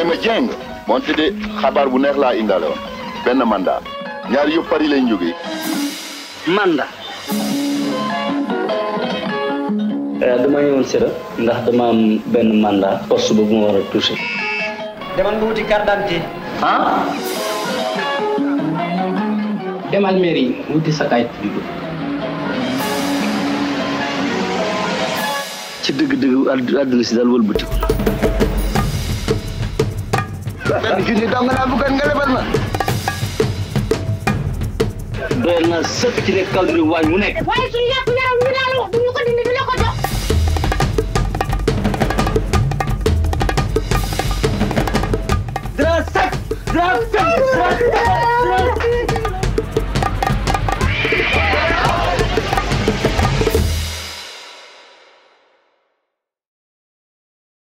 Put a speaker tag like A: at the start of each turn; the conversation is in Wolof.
A: Ibrahima Dieng moonte de xabaar bu neex laa indaale woon benn mandat ñaar yëpp Paris lañ jógee
B: mandat
C: dama ñëwoon sira ndax dama am benn mandat poste boobu ma war a touché
B: demal nga wuti carte d'identité
C: ah demal mairie wuti sa kayit juddu ci dëgg-dëgg àdd- àdduna si daal wëlbati ko
A: benn junni dong laa bëggoon nga lebal ma
C: doyal naa sëkk ci nekk kaw dina waañ mu nekk
D: waaye suñu yàpp yaram ñu daal wax duñu ko dindi di la ko jox
B: dara sec dara sec dara